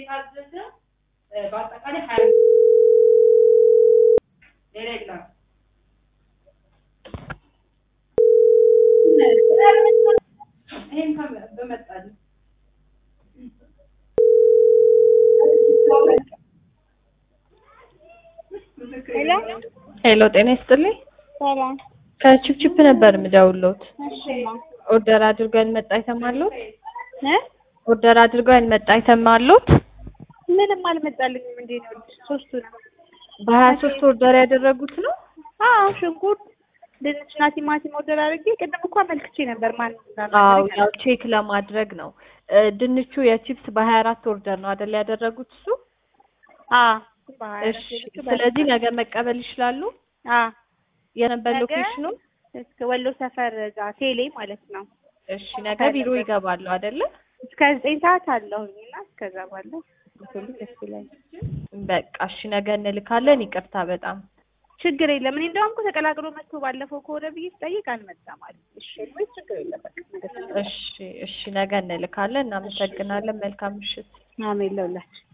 የታዘዘ በአጠቃላይ ሀያ ሌላ የለም። ይሄን በመጣል ሄሎ ሄሎ ጤና ይስጥልኝ። ሰላም። ከቺፕቺፕ ነበር የምደውልዎት። እሺማ ኦርደር አድርገው ያልመጣ አይተማለዎት? እ ኦርደር አድርገው ያልመጣ አይተማለዎት? ምንም አልመጣልኝም። እንዴት ነው ሶስቱ ነው? በሀያ ሶስት ኦርደር ያደረጉት ነው? አዎ ሽንኩርት፣ ድንችና ቲማቲም ኦርደር አድርጌ ቅድም እኮ አመልክቼ ነበር። ማን አዎ ያው ቼክ ለማድረግ ነው። እ ድንቹ የቺፕስ በሀያ አራት ኦርደር ነው አይደል ያደረጉት እሱ? አዎ እሺ ስለዚህ ነገ መቀበል ይችላሉ? አዎ የነበር ነገ? ሎኬሽኑ? እስከ ወሎ ሰፈር ጋር ቴሌ ማለት ነው። እሺ ነገ ቢሮ ይገባሉ አይደለ? እስከ ዘጠኝ ሰዓት አለሁኝ እና እስከዛ ባለው ብትልኝ ደስ ይለኛል። በቃ እሺ ነገ እንልካለን። ይቅርታ በጣም ችግር የለም። እኔ እንደውም እኮ ተቀላቅሎ መጥቶ ባለፈው ከሆነ ብዬ ስጠይቅ አልመጣም አለ። እሺ ወይ ችግር የለም። በቃ ነገ እሺ እሺ ነገ እንልካለን። እናመሰግናለን። መልካም ምሽት። አሜን ለሁላችን